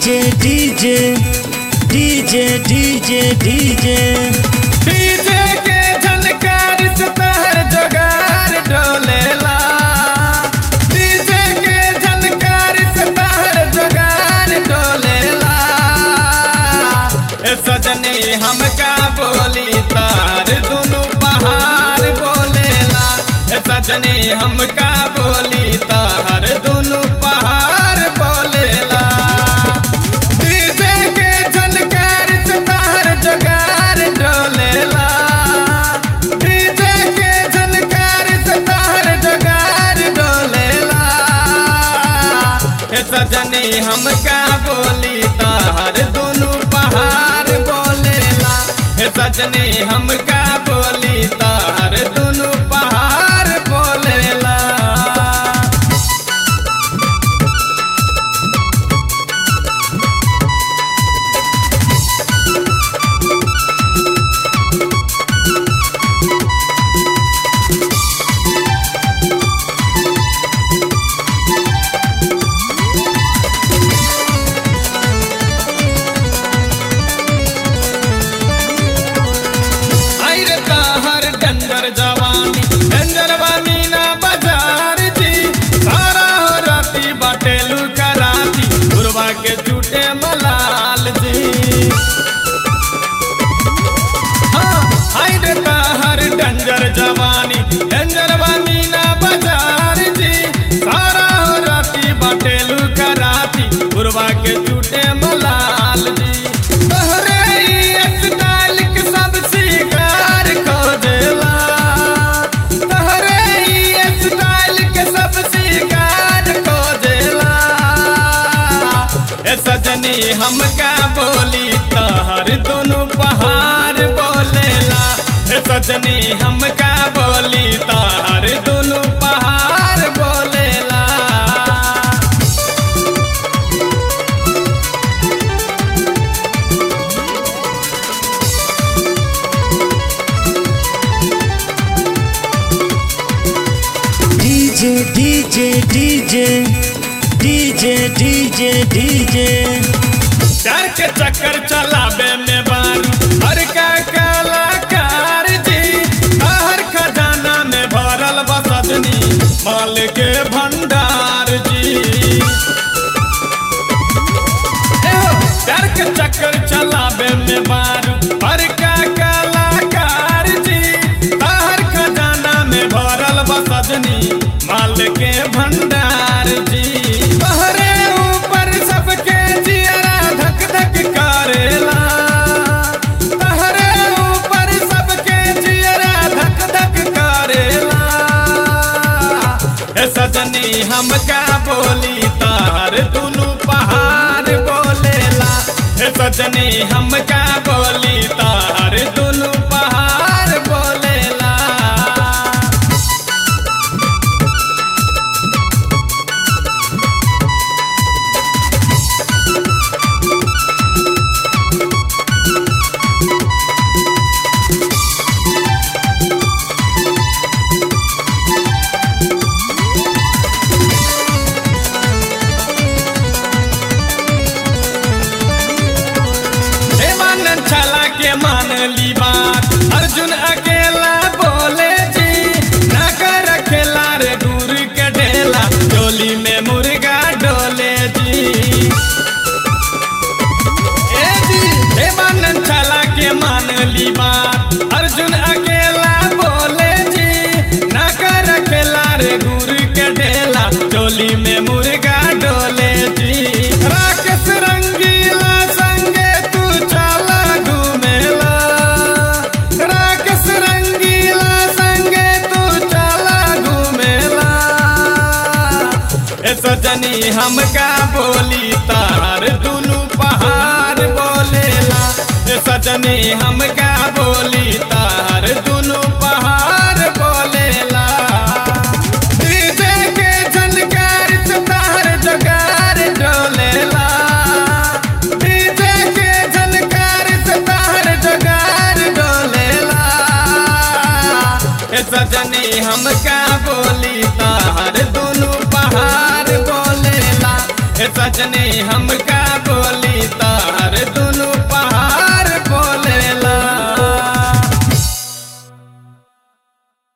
DJ DJ DJ DJ DJ DJ के झनकार से तहर जोगार डोलेला डीजे के झनकार से तहर जोगार डोलेला ए सजनी हमका बोली तार दुनु पहाड़ बोलेला ए सजनी हमका बोली तार दुनु पहाड़ बोलेला डीजे के झनकार से तहर जोगार डोलेला डीजे के झनकार से तहर जोगार डोलेला ए सजनी हमका बोली तहर दुनु पहाड़ बोलेला ए सजनी हमका बोली तहर दुनु पहाड़ बोलेला आइर हर डंगर जवानी डंगर वानी ना बाजार जी सारा हो राती बाटेलू कराती गुरबा के झूठे मलाल जी हाँ आइर हर डंगर जवानी डंगर वानी ना बाजार जी सारा हो राती बाटेलू कराती गुरबा के झूठे मलाल जी तोहरे ई स्टाइल के सब शिकार खोजेला तोहरे ई स्टाइल के सब शिकार खोजेला ए सजनी हमका बोली तहर दोनों पहाड़ बोलेला ए सजनी हमका बोली तहर दोनों पहाड़ बोलेला DJ DJ DJ DJ DJ DJ डर के चक्कर चलावे में बारू हर का कलाकार जी हर खजाना में भरल बसदनी माल के भंडार जी एहो, डर के चक्कर चलावे में बारू हर का कलाकार जी हर खजाना में भरल बसदनी माल के भंडार जी तोहरे ऊपर सबके जियरा धक धक करेला तोहरे ऊपर सबके जियरा धक धक करेला ए सजनी हमका बोली तार दुनु पहाड़ बोलेला ए सजनी हमका बोली तार दुनु पहाड़ बोलेला देवानंद छला के मान ली बात अर्जुन अकेला बोले जी ना कर खेला रे दूर के ढेला डोली में मुर्गा डोले जी ए जी देवानंद छला के मान ली बात अर्जुन अकेला बोले जी ना कर खेला रे दूर के ढेला डोली में मुर्गा डोले जी राकेश रंगीला संगे तू चला घूमेला राकेश रंगीला संगे तू चला घूमेला ए सजनी हमका बोली तार दुनु पहाड़ बोलेला ए सजनी हमका बोली तार दुनु पहाड़ बोलेला डीजे के झनकार से तार जोगार डोलेला डीजे के झनकार से तार जोगार डोलेला ए सजनी हमका बोली तार दुनु पहाड़ बोलेला ए सजनी हमका